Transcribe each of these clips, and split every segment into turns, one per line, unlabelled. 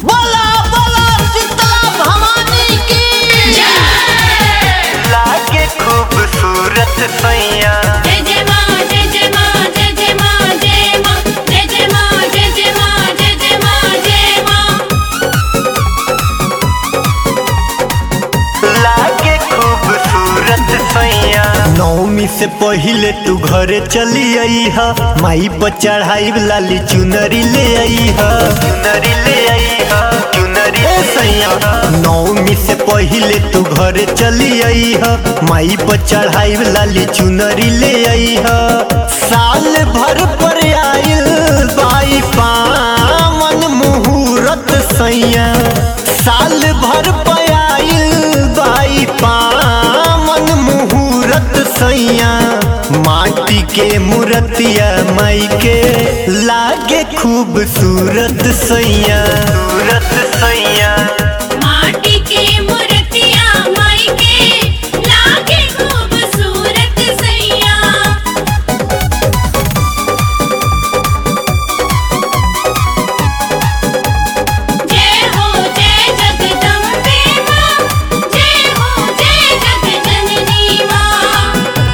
बोला बोला शीतला भवानी की
लागे खूबसूरत सैया
जय जय माँ जय जय माँ जय जय माँ जय माँ जय जय माँ जय जय माँ जय जय माँ जय माँ
लागे खूबसूरत सैया
नौमी से पहिले तू घरे चली आई हा माई पर चढ़ाई लाली चुनरी ले आई हा
चुनरी ले आई हा चुनरी
ए सैया नौमी से पहिले तू घरे चली आई हा माई पर चढ़ाई लाली चुनरी ले आई हा साल भर पर आइल बाई पावन मुहूर्त सैया साल भर पर आइल बाई पावन मुहूर्त सैया माटी के मूर्तिया माई के लागे खूबसूरत सैया
सूरत सैया
माटी के मूर्तिया माई के लागे खूबसूरत सैया जय हो जय जगदम्बे माँ जय हो जय जगजननी माँ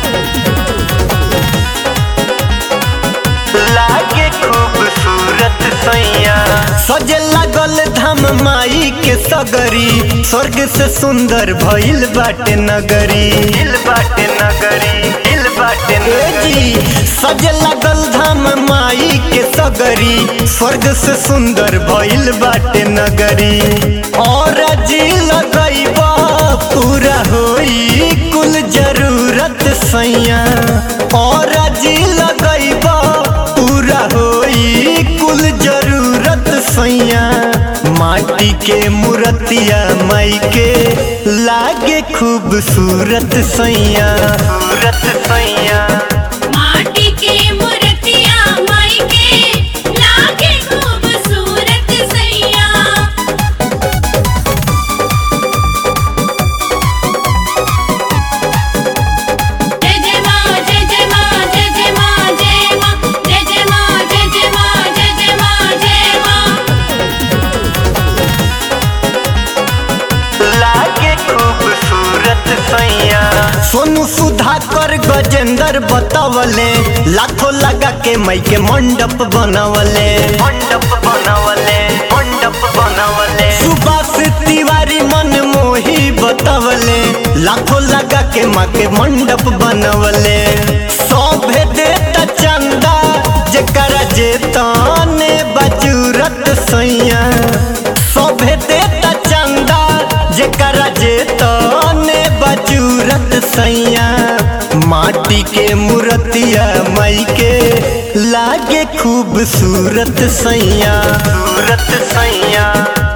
लागे खूबसूरत सैया
सजे लागल धाम माई के सगरी स्वर्ग से सुंदर भइल बाटे नगरी
दिल बाटे नगरी दिल बाटे
ए
नगरी
जी सजे लागल धाम माई के सगरी स्वर्ग से सुंदर भइल बाटे नगरी और जी लगैबा पूरा होई कुल जरूरत सैया और जी लगैबा पूरा होई कुल जरूरत सैया माटी के मूर्तिया माई के लागे खूबसूरत सैया
सूरत सैया
माटी के मूर्तिया माई के लागे खूबसूरत सैया जय जय माँ जय जय माँ जय जय माँ जय माँ जय जय माँ जय जय माँ जय जय माँ जय माँ
लागे खूबसूरत सैया
सोनू सुधाकर गजेंद्र बतावले लाखों लगा के मई के मंडप बनवले
मंडप बनवले मंडप बनवले
सुभाष तिवारी मन मोही बतावले लाखों लगा के माँ के मंडप बनवले सौभे देता चंदा जेकरा जेताने बजूरत सैया सौभे देता चंदा जेकरा जेताने बजूरत सैया माटी के मूर्तिया माई के लागे खूबसूरत सैया
सूरत सैया